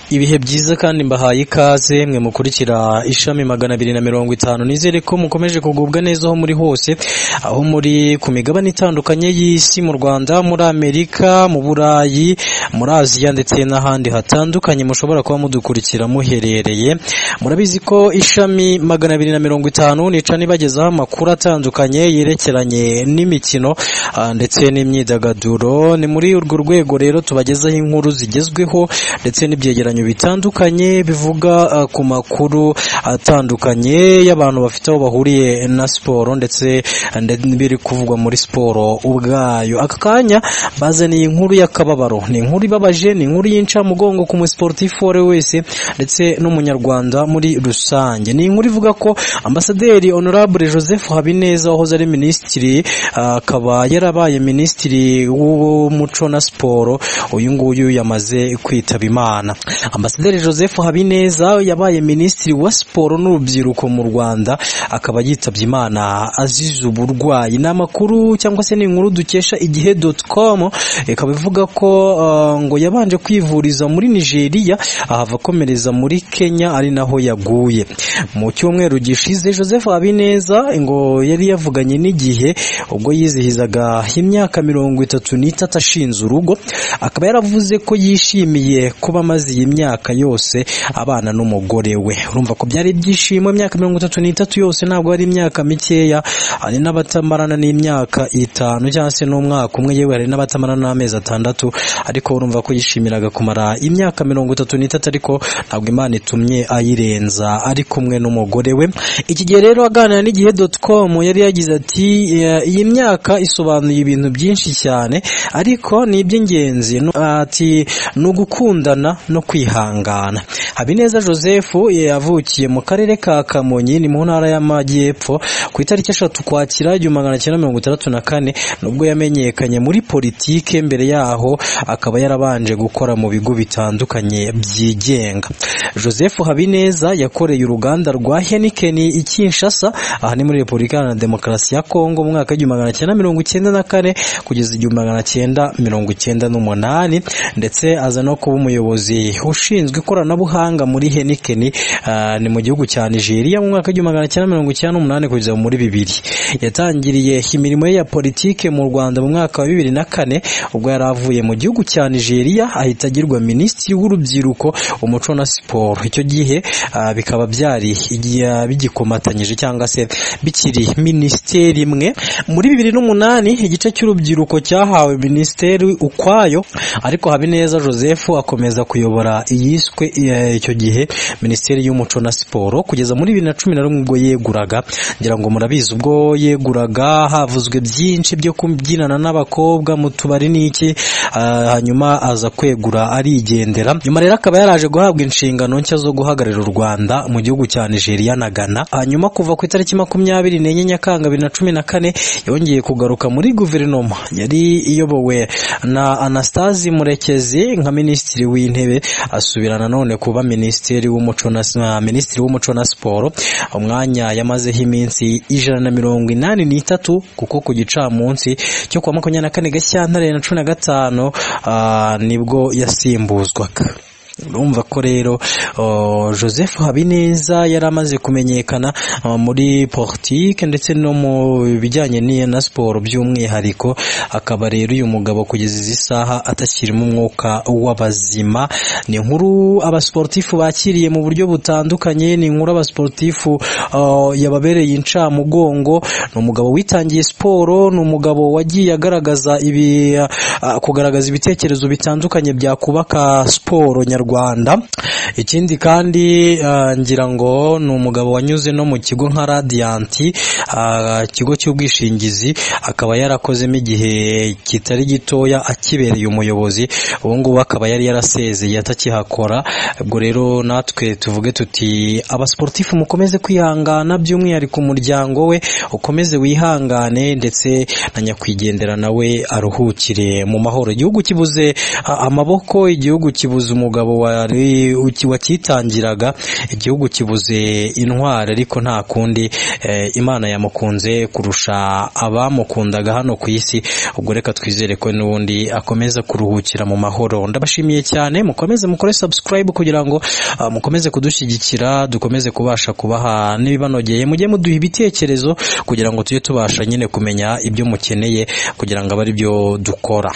ibihe byiza kandi mbahaye ikaze mwe mukurikira ishami magana abiri na mirongo itanu nizere ko mukomeje kugubwa neza aho muri hose aho muri ku migabane itandukanye y'isi mu Rwanda muri Amerika mu Burayi muri Aziya ndetse n'ahandi hatandukanye mushobora kuba mudukurikira muherereye murabizi ko ishami magana abiri na mirongo itanu nica nibagezaho amakuru atandukanye yerekeranye n'imikino ah, ndetse n'imyidagaduro ni muri urwo rwego rero tubagezaho inkuru zigezweho ndetse n'ibyegeranyo bitandukanye bivuga ah, ku makuru atandukanye y'abantu bafite aho bahuriye na siporo ndetse ah, nde- n'ibiri kuvugwa muri siporo ubwayo aka kanya bazaniye inkuru y'akababaro ni inkuru ibabaje ni inkuru y'incamugongo ku musiporutifu uwo ari we wese ndetse n'umunyarwanda muri rusange ni inkuru ivuga ko ambasaderi honorable joseph habineza wahoze ari minisitiri ah, akaba yarabaye minisitiri w'umuco na siporo uyu nguyu yamaze kwitaba imana ambasaderi joseph habineza yabaye minisitiri wa siporo n'urubyiruko mu rwanda akaba yitabye imana azize uburwayi ni amakuru cyangwa se ni inkuru dukesha igihe com ikaba ivuga ko ah, ngo yabanje kwivuriza muri nigeria ahava akomereza muri kenya ari naho yaguye mu cyumweru gishize joseph habineza ngo yari yavuganye n'igihe ubwo yizihizaga imyaka mirongo itatu n'itatu ashinze urugo akaba yaravuze ko yishimiye kuba amaze iyi myaka yose abana n'umugore we urumva ko byari ibyishimo imyaka mirongo itatu n'itatu yose ntabwo ari imyaka mikeya hari n'abatamarana n'imyaka itanu cyangwa se n'umwaka umwe yewe hari n'abatamarana n'amezi atandatu ariko urumva ko yishimiraga kumara imyaka mirongo itatu n'itatu ariko ntabwo imana itumye ayirenza ari kumwe n'umugore we iki gihe rero aganira n'igihe com yari yagize ati "Eh, iyi myaka isobanuye ibintu byinshi cyane ariko ni iby'ingenzi Nu- ati ni ugukundana no kwihangana habineza joseph eh, yavukiye mu karere ka kamonyi ni mu ntara y'amajyepfo ku itariki eshatu ukwakira igihumbi magana cyenda mirongo itandatu na kane nubwo yamenyekanye muri politike mbere yaho akaba yarabanje gukora mu bigo bitandukanye byigenga joseph habineza yakoreye uruganda rwa heniken i kinshasa aha ni muri repubulika iharanira demokarasi ya kongo mu mwaka w'igihumbi magana cyenda mirongo icyenda na kane kugeza igihumbi magana cyenda mirongo icyenda n'umunani ndetse aza no kuba umuyobozi ushinzwe ikoranabuhanga muri heniken ah, ni mu gihugu cya nigeria mu mwaka w'igihumbi magana cyenda mirongo icyenda n'umunani kugeza muri bibiri yatangiriye imirimo ye ya politike mu rwanda mu mwaka wa bibiri na kane ubwo yari avuye mu gihugu cya nigeria ahita agirwa minisitiri w'urubyiruko umuco na siporo icyo gihe ah, bikaba byari igihe bigikomatanyije cyangwa se bikiri minisiteri imwe muri bibiri n'umunani igice cy'urubyiruko cyahawe minisiteri ukwayo ariko habineza joseph akomeza kuyobora iyiswe eh, icyo gihe minisiteri y'umuco na siporo kugeza muri bibiri na cumi na rumwe ubwo yeguraga ngira ngo murabizi ubwo yeguraga havuzwe byinshi byo kubyinana n'abakobwa mu tubari n'iki ah, hanyuma aza kwegura arigendera nyuma rero akaba yaraje guhabwa inshingano nshya zo guhagararira u Rwanda mu gihugu cya Nigeria na Ghana hanyuma kuva ku itariki makumyabiri n'enye Nyakanga bibiri na cumi na kane yongeye kugaruka muri guverinoma yari iyobowe na Anastasi Murekezi nka minisitiri w'intebe asubira nanone kuba minisitiri w'umuco na na minisitiri w'umuco na siporo umwanya yamazeho iminsi ijana na mirongo inani n'itatu kuko ku gicamunsi cyo kuwa makumyabiri na kane Gashyantare na cumi na gatanu ah, nibwo yasimbuzwaga urumva ko rero oh, joseph habineza yari amaze kumenyekana ah, muri politike ndetse no mu bijyanye n'iya na siporo by'umwihariko akaba rero uyu mugabo kugeza izi saha atakirimo umwuka w'abazima ni inkuru abasiporutifu bakiriye mu buryo butandukanye ni inkuru abasiporutifu ah, yababereye incamugongo ni umugabo witangiye siporo ni umugabo wagiye agaragaza ibi ah, kugaragaza ibitekerezo bitandukanye byakubaka siporo nyarwanda ikindi kandi ah, ngira ngo ni umugabo wanyuze no mu kigo nka radiyanti ah, ikigo cy'ubwishingizi akaba yarakozemo igihe kitari gitoya akibereye umuyobozi ubu ngubu akaba yari yarasezeye atakihakora ubwo rero natwe tuvuge tuti abasiporutifu mukomeze kwihangana by'umwihariko umuryango we ukomeze wihangane ndetse na nyakwigendera nawe aruhukire mu mahoro igihugu kibuze ah, amaboko igihugu kibuze umugabo wari uki- wakitangiraga igihugu kibuze intwari ariko nta kundi eh, imana yamukunze kurusha abamukundaga hano ku isi ubwo reka twizere ko n'ubundi akomeza kuruhukira mu mahoro ndabashimiye cyane mukomeze mukore subscribe kugira ngo ah, mukomeze kudushyigikira dukomeze kubasha kubaha n'ibibanogeye mujye muduha ibitekerezo kugira ngo tujye tubasha nyine kumenya ibyo mukeneye kugira ngo abe ari byo dukora